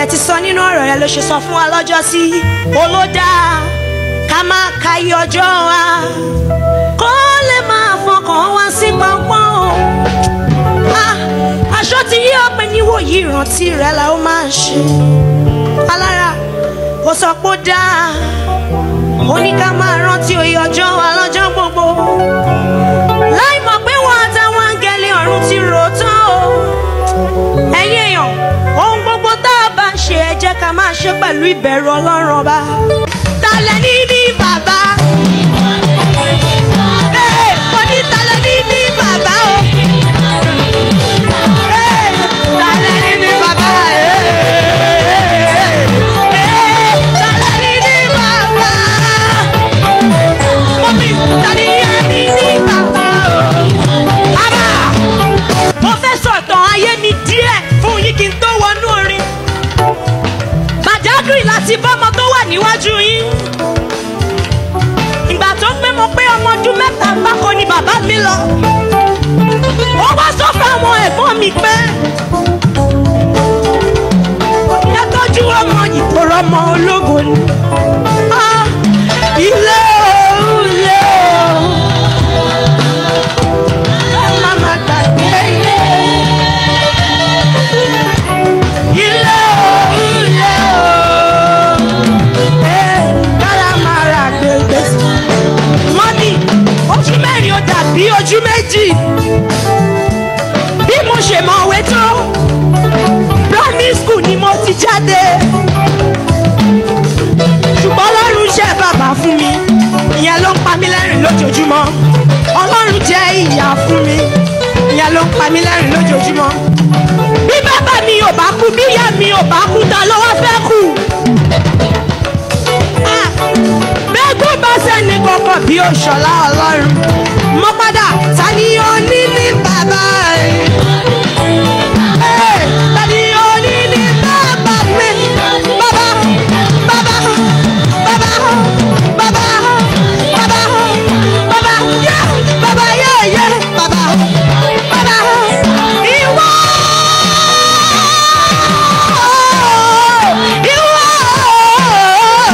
dẹ̀ ti sọ nínú ọ̀rọ̀ rẹ ló ṣe sọ fún wa lọ́jọ́ sí olódà ká máa ka iye ọjọ́ wa kó lè máa fọkàn wá sí pọ́npọ́n o. Ah, aṣọ ti yí ọpẹ níwòyí ìrántí rẹ la ó máa ṣe alára ó sọ pé ó dáa ó ní ká máa rántí oyè ọjọ́ wa lọ́jọ́ gbogbo láì mọ̀ pé wọ́n àtàwọn áńgẹ́lì ọ̀run ti rò ó tán o ẹ̀yin èèyàn ohun gbogbo tá a bá ń ṣe ẹ jẹ́ ká máa ṣe pẹ̀lú ìbẹ̀rù ọlọ́run ọba talẹ̀ ní ní bàbá Ee, mo ní talẹ̀ ní ní bàbá o Ee, talẹ̀ ní ní bàbá Ee, ee, talẹ̀ ní ní bàbá Mọ́mí, talẹ̀ ní ní bàbá o. Bàbá, mo fẹ́ sọ̀tàn ayé mi díẹ̀ fún yín kí n tó wọnú orin. Bàdágìrì láti bọ́mọ tó wà níwájú yín. Ìgbà tó pé mo pé ọmọ ọdún mẹ́ta gbáko ni bàbá mi lọ. Ó wá sọ fún àwọn ẹ̀gbọ́n mi pé. Ẹ tọ́jú ọmọ ìkóró ọmọ ológo ni. Ah, Ilé o, ilé o. Ẹ má má gbàgbé ilé. Ilé o, ilé o. Ee, kára máa ra gbègbè sí. Mọ́mí, ojú mẹ́rin ó dàbí ojú méjì. Bí mo ṣe mọ̀wé tó, primary school ni mo ti jáde. Ṣùgbọ́n Ọlọ́run ṣe bàbá fún mi. Ìyẹn ló ń pa mí lẹ́rìn lójoojúmọ́. Ọlọ́run jẹ́ ìyá fún mi. Ìyẹn ló ń pa mí lẹ́rìn lójoojúmọ́. Bí bàbá mi ò bá kú, bí ìyá mi ò bá kú, ta ló wá fẹ́ kú? Ah, Bẹ́gbọ́n bá sẹ́ni kankan bí òṣọlá Ọlọ́run. Mo padà, ta ni ó ní ní bàbá rẹ̀? Ee, ta ni ó ní ní bàbá mi? Bàbá, bàbá, bàbá, bàbá, bàbá, bàbá, yé, bàbá, yé, yé, bàbá, bàbá, ìwọ. Ìwọ.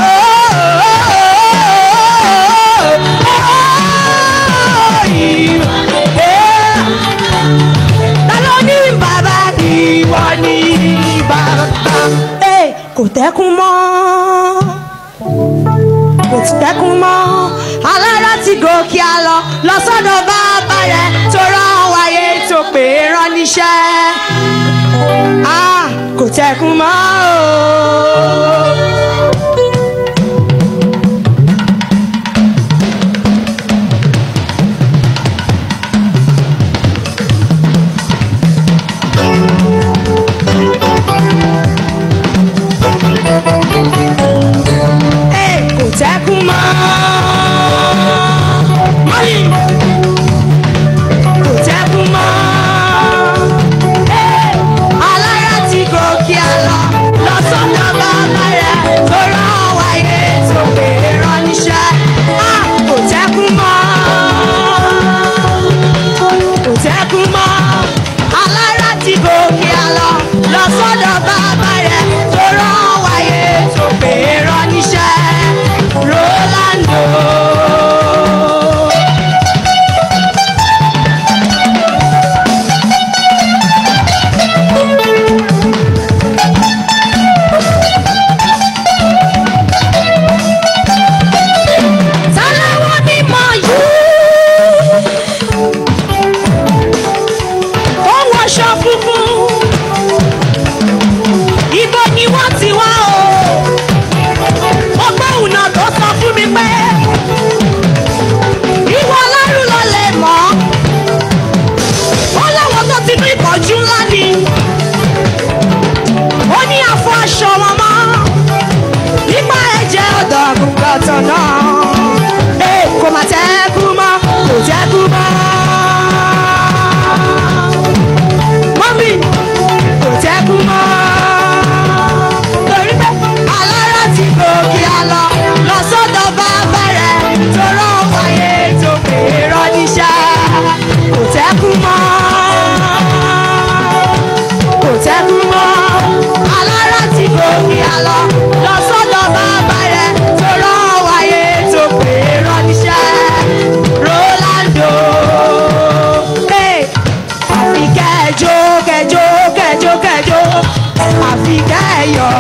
Ta ló ní bàbá ìwọ ní bàbá. Ee, kò tẹ́kun mọ́ kò ti tẹ́kun mọ́ alára ti gòkè àlọ́ lọ sọ́dọ̀ bàbá rẹ̀ tó rán wáyé tó pè é rán níṣẹ́ Ah, kò tẹ́kun mọ́ o. Ee, kò tẹ́kun mọ́. Mọ́lì. Kò tẹ́kun mọ́. Ee, alára ti gòkè àlọ́ lọ sọ́dọ̀ bàbá rẹ̀ tó rán wáyé tó pè é rán níṣẹ́. Ah, kò tẹ́kun mọ́. Kò tẹ́kun mọ́. Alára ti gòkè àlọ́ lọ sọ́dọ̀ bàbá rẹ̀ tó rán wáyé tó pè é rán níṣẹ́. Rolando. lọ lọ sọ́dọ̀ bàbá rẹ̀ tó rán wáyé tó pè é rán níṣẹ́ rolando. Hey, àfi kẹjọ kẹjọ kẹjọ kẹjọ àfi kẹyọ